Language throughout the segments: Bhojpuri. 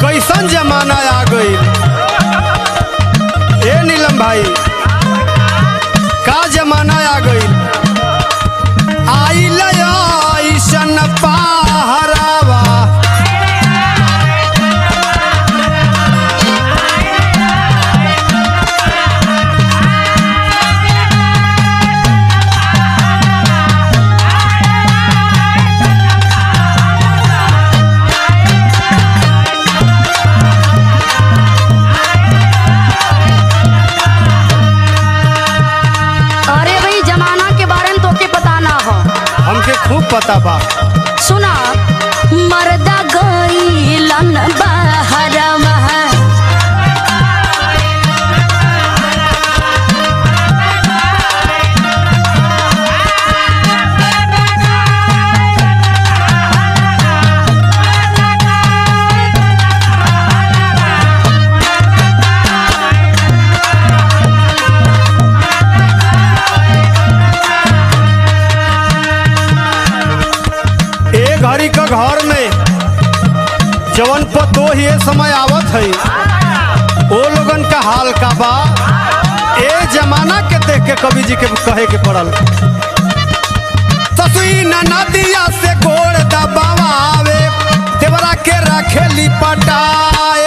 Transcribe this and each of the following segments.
कैसन जमाना आ गई ए नीलम भाई का जमाना आ गई आइल ऐसन पहरावा अरे भाई जमाना के बारे में तोके पता ना हो हमके खूब पता बा सुना मर्दा गईलन बहरवा ए घड़ी का घर में जवन पतो ही ये समय आवत है ओ लोगन का हाल का बा ए जमाना के देख के कवि जी के कहे के पड़ल ससुई नदिया से गोड़ दबावे देवरा के रखेली पटाए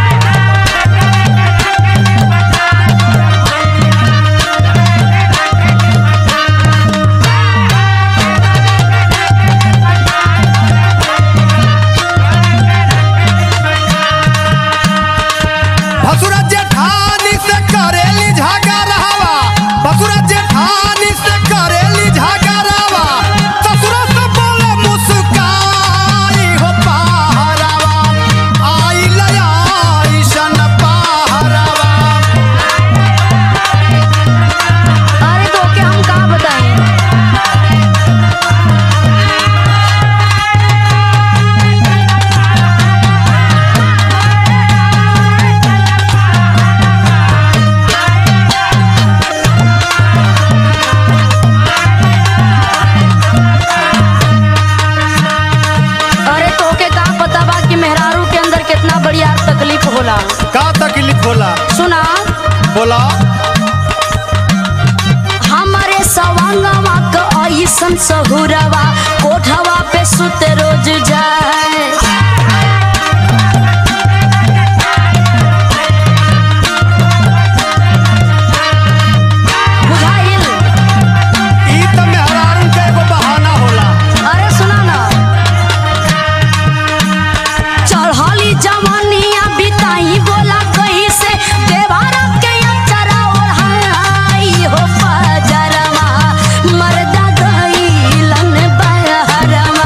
भसुरा जेठानी से करेली झगड़ावा भसुरा जेठानी से करेली झगड़ावा ससुरा से बोले मुस्काई हो पहरावा आई लया ऐसन पहरावा अरे तोके हम का बताएं अरे तोके का पता बा कि मेहरारू के अंदर कितना बढ़िया तकलीफ होला का तकलीफ होला सुना बोला हमारे सवांगवा क ऐसन सहुरवा कोठवा पे सुते रोज जाए बुझाइल ई त मेहरारू के एगो बहाना होला अरे सुना ना चढ़ली जवानिया बिताई बोला कहीं से देवारा के अचरा ओढ़ाई हो पजरवा मर्दा गईलन बहरवा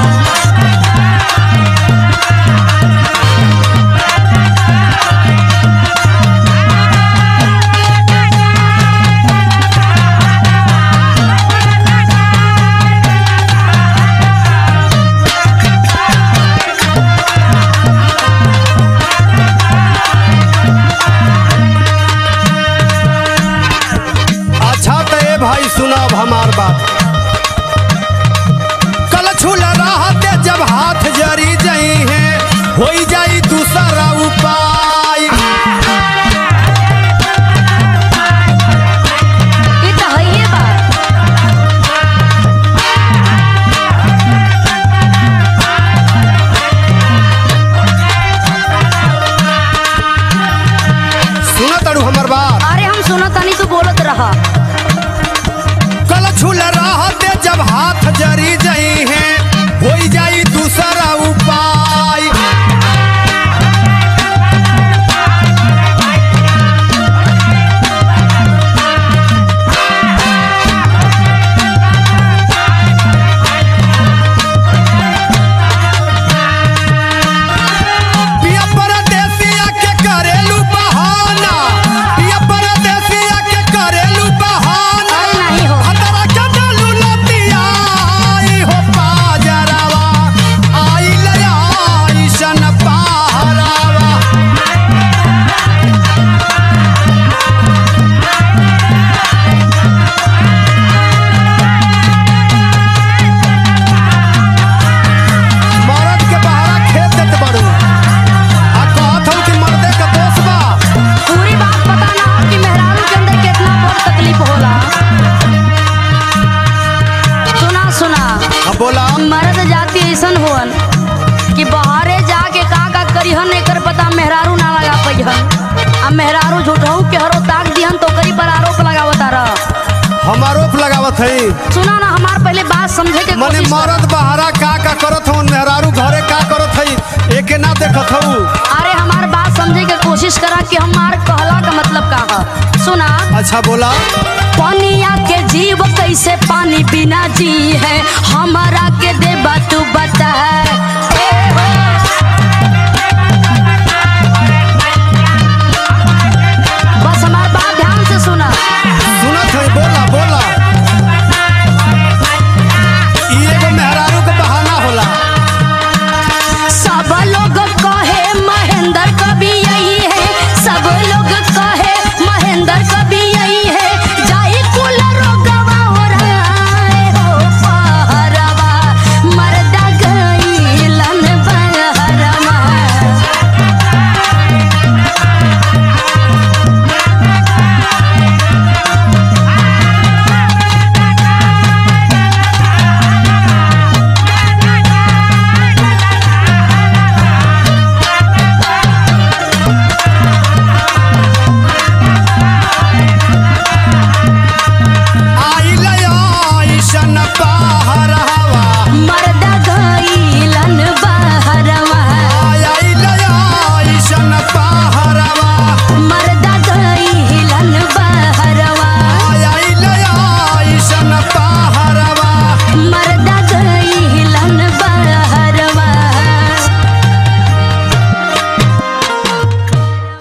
अच्छा तो ए भाई सुनाब हमार बात कल छुल रहते जब हाथ जरी जई है हो जाई दूसरा उपाय ई त हइए बा सुन तड़ू हमर बात अरे हम सुनत तनी तू बोलत रहा कल छुल रहते जब हाथ जरी जई है हो जाई दूसरा उपाय पिया परदेसिया के करेलू बहाना पिया परदेसिया के करेलू बहाना अरे नहीं हो। हतरा के डालू लतिया आई हो पा मेहरारू ना लगा पैहन अब मेहरारू झूठहू के हरो ताक दिहन तो करी पर आरोप लगावत रह हम आरोप लगावत हई सुना ना हमार पहले बात समझे के मने कोशिश कर। मरद बहारा का का करत हूँ मेहरारू घरे का करत हई एके ना देखत हूँ अरे हमार बात समझे के कोशिश करा कि हमार कहला का मतलब का है सुना अच्छा बोला पनिया के जीव कैसे पानी बिना जी है हमारा के देबा तू बता है ए हो